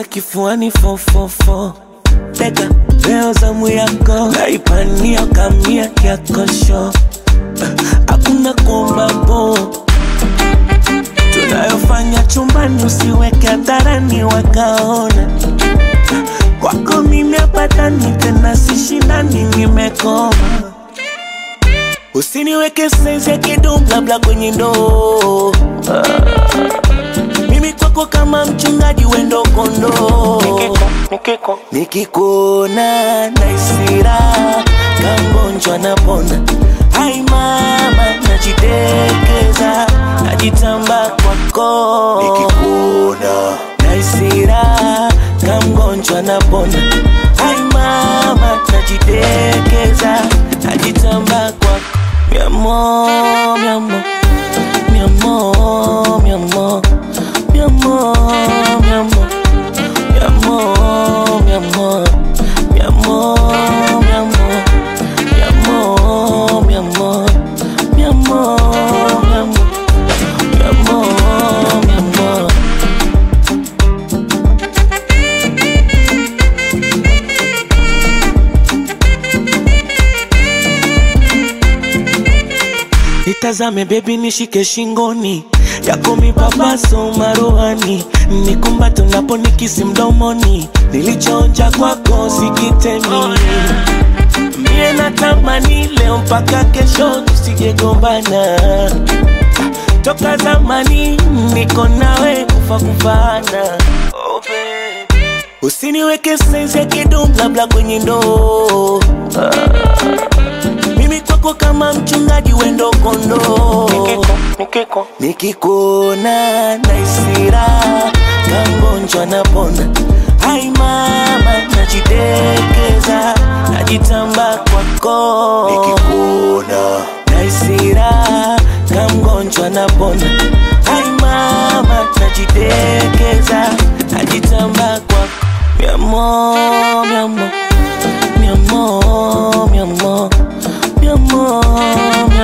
kifuani fofofo teka leo zamu yako naipania kamia yakosho hakuna kuomba po tunayofanya chumbani usiweke hadharani wakaona kwako mimi apatani tena sishindani nimekoma usiniweke saizi ya kidum labda kwenye ndoo mimi kwako kama mchungaji wendo kondoo nikikuona naisira kangonjwa napona hai mama najitekeza najitamba kwako nikikuona naisira kamgonjwa napona hai mama najitekeza najitamba kwako miamo miamo miamo miamo miamo miamo miamo miamo miamo miamo miamo miamo miamo miamo miamo miamo Nitazame bebi nishike shingoni yako mipapaso maruhani nikumbato napo nikisi mdomoni nilichoonja kwako sikitemi mie natamani leo mpaka kesho tusijegombana toka zamani niko nawe kufa kufana oh, baby. usiniweke saizi ya kidum labda kwenye ndoo mimi kwako kama mchungaji wendo kondoo nikikuona naisira kangonjwa napona hai mama najitekeza najitamba kwako nikikuona naisira kamgonjwa napona hai mama najitekeza najitamba kwako miamo miamo miamo miamo miamo